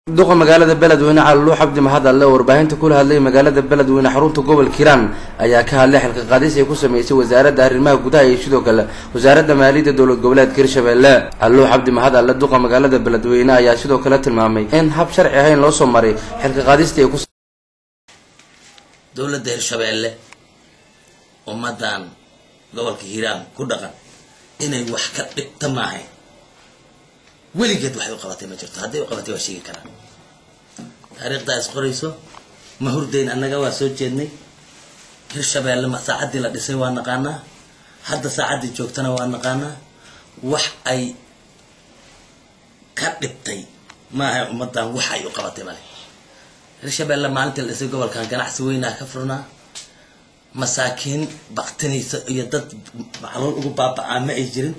duqa magaalada beledweyne calaluux cabdi mahad alle oo warbaahinta kula hadlay magaalada beledweyne xarunta gobolka hiiraan ayaa ka hadlay xilka qaadis ay ku sameysay wasaaradda arrimaha gudaha iyo sidoo kale wasaaradda maaliyadda dowlad goboleedka hirshabelle calaluux cabdi mahad alle duqa magaalada beledweyne ayaa sidoo kale tilmaamay in hab sharci ahayn loo soo maray xilka qaadistii ay ku dowladda hirshabeelle ummaddan gobolka hiiraan ku dhaqan inay wax ka dhigta maahay weligeed waxay u qabatay ma jirto hadday u qabatay waa sheegi karaan taariikhdaa is qorayso ma hurdayn annaga waa soo jeednay hirshabeelle ma saacaddii la dhisay waa naqaanaa hadda saacaddii joogtana waa naqaanaa wax ay ka dhibtay maahay ummaddan wax ay u qabatay male hirshabeelle maalintii la dhisay gobolkan ganacsi weynaa ka furnaa masaakiin baktinaysa iyo dad macluul ugu baaba'aa ma ay jirin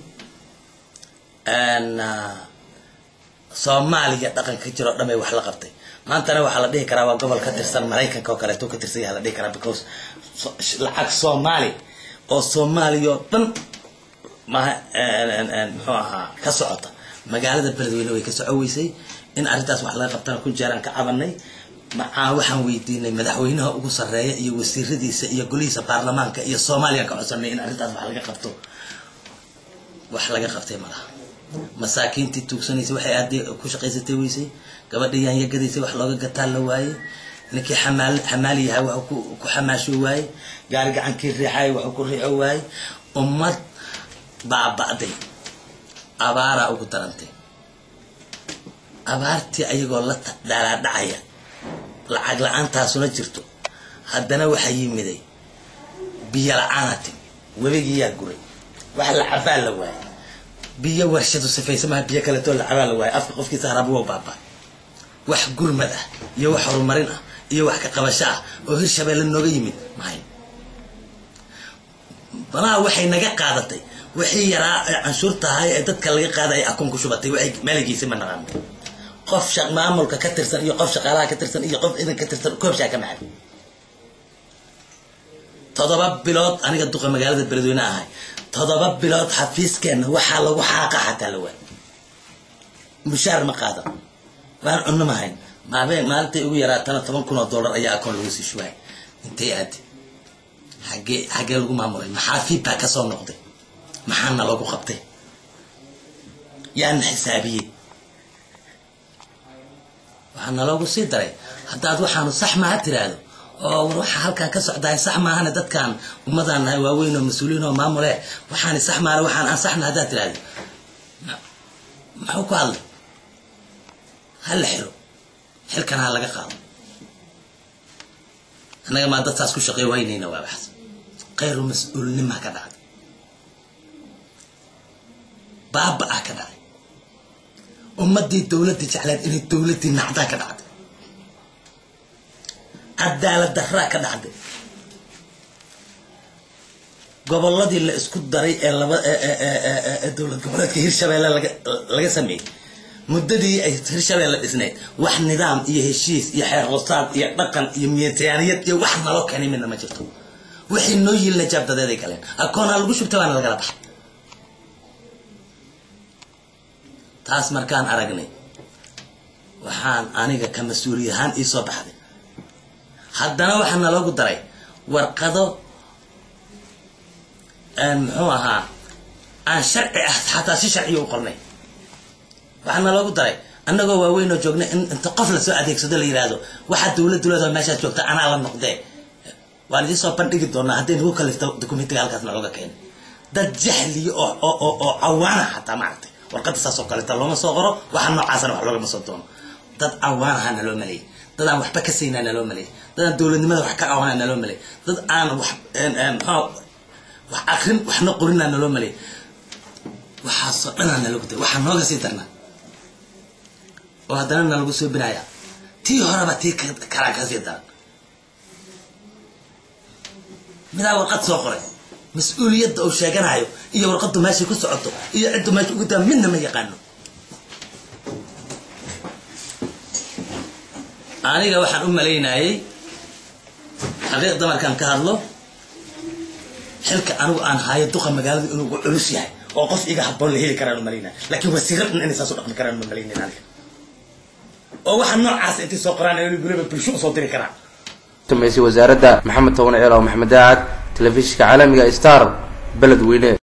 soomaaliya dhaqanka ka jiro o dhan bay wax la qabtay maantana waxaa la dhihi karaa waa gobol ka tirsan maraykanka oo kaleeto ka tirsan yaha la dhihi karaa because lacag soomaali oo soomaaliya oo dhan maha muxuu ahaa ka socota magaalada beledweyne way ka soco weysay in arrintaas wax laga qabtana ku jeeraan ka cabanay macaa waxaan weydiinay madaxweynaha ugu sarreeya iyo wasiiradiisa iyo golihiisa baarlamaanka iyo soomaaliya ka codsanay in arrintaas wax laga qabto wax laga qabtay malaha masaakiintii tuugsanaysay waxay aadday ku shaqaysatay weysay gabadhii yaanyagadaysay wax looga gataa la waayey ninkii xamaal xamaali yahay waxuu ku ku xamaasho waayey gaari gacankii riixay waxuu ku riixo waayey ummad baaba'day abaaraa ugu darantay abaartii ayagoo la dhalaadhacaya lacag la-aantaasuna jirto haddana waxaa yimiday biyo la-aana timi webigiyaa guray wax la cabaa la waayey biyo warshadu sifaysa maha biyo kaleetoo la cabaa la waayey afka qofkiisa harabu wa baaba wax gurmad ah iyo wax horumarin ah iyo wax ka qabasho ah oo hirshabeelle nooga yimid mahay banaha waxay naga qaadatay wixii yaraa ee canshuurtahay ee dadka laga qaaday ay akoon ku shubatay waxay maaligiisa ma naqaano qof maamulka ka tirsan iyo qof shaqaalaha ka tirsan iyo qof idan ka tirsan koobshaa ka macay todoba bilood aniga duqa magaalada beledweyne ahay todoba bilood xafiiskeenna waxaa lagu xaaqa xataa la waay mushaar ma qaadan waan cunno mahayn maabeen maalintay ugu yaraatana toban kun oo dollar ayaa akoon lagu sii shubaay intay aadi xagee xaggee lagu maamulay maxaa fiidbaa ka soo noqday maxaana lagu qabtay yaana xisaabiyey waxaa naloogu sii daray haddaad waxaanu sax maaha tiraahdo oo war waxaa halkan ka socdahay sax maahane dadkan ummadaan nahay waaweyn oo mas-uuliyiin oo maamule waxaani sax maale waxaan aan saxna haddaad tiraahdo muxuu ku hadlay ha la xiro xilkana ha laga qaado annaga maa dadtaas ku shaqey waynayna waa baxs khayru mas-uulnimaa ka dhacday baaba ah ka dhacday ummadii dowladii jecleed inay dowladii nacdaa ka dhacday cadaalad daraa ka dhacday goboladii la isku daray ee laba dowlad goboleedka hirshabeelle laga sameeyey muddadii ay hirshabeelle dhisnayd wax nidaam iyo heshiis iyo xeer hoosaad iyo dhaqan iyo miitaaniyad iyo wax naloo keenay midna ma jirto wixii noo yiilna jaabdadeeday galeen akoonha lagu shubtay waana lagala baxay taas markaan aragnay waxaan aniga ka mas-uuliy ahaan ii soo baxday haddana waxaa naloogu daray warqado muxuu ahaa aan sharci ah xataa si sharciya u qornay waxaa naloogu daray annagoo waaweyn oo joogna in inta qof lasoo adeegsado la yidhaahdo waxaa dowladdu leedoo meeshaad joogta anaa la noqdee waan idiin soo bandhigi doonaa hadday nagu kalifto dokumentiga halkaas nalooga keenay dad jahliya oo oo oo cawaana xataa maaragtay warqadda saas oo kaleeta looma soo qoro waxa noocaasana wax loogama soo doono dad cawaan ahaa naloo maleeyay dad aan waxba ka saynaa naloo maleeyay dad aan dowladnimada wax ka cawaana naloo maleeyay dad aan wax mxua wax akrin waxna qorinaa naloo maleeyay waxaasoo dhanaa nalogu da waxaa nooga sii darnaa oo haddana nalagu soo binaya tii horeba tii kalaa ka sii daran midaa warqad soo qoray mas-uuliyadda uu sheeganayo iyo warqaddu meeshay ku socoto iyo ciddu meesha ugu daa midna ma yaqaano aniga waxaan u malaynayey xaqiiqda markaan ka hadlo xilka anigu aan haayo duqa magaalada inuu ugu culus yahay oo qof iga haboon la heli karaan u malaynaya laakiin wasiiro dhan inay saas u dhaqmi karaan ma malaynin aniga oo waxa noocaas intay soo qoraan ay weliba bulsho usoo diri karaan samaysay wasaaradda maxamed toban ceel oo maxamed daacad telefishinka caalamiga star beledweyne